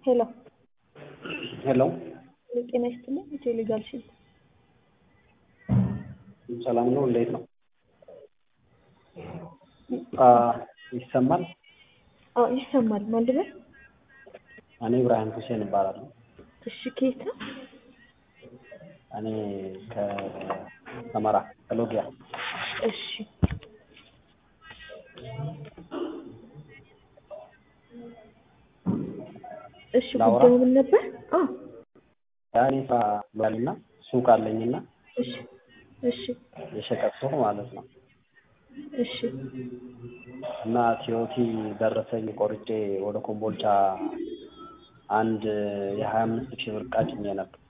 ሄሎ ሄሎ ጤና ይስጥልኝ። ኢትዮ ሊጋል ሺልድ ሰላም ነው? እንዴት ነው? ይሰማል? አዎ ይሰማል። ማን ልበል? እኔ ኢብራሂም ሁሴን እባላለሁ። እሺ ከየት ነው? እኔ ከሰመራ ከሎጊያ። እሺ እሺ ላውራ? ጉዳዩ ምን ነበር? አዎ ያኔ ስራ ባልና ሱቅ አለኝና እሺ እሺ የሸቀጥ ሱቅ ማለት ነው። እሺ እና ቲዮቲ ደረሰኝ ቆርጬ ወደ ኮምቦልቻ አንድ የሀያ አምስት ሺህ ብር ዕቃ ጭኜ ነበር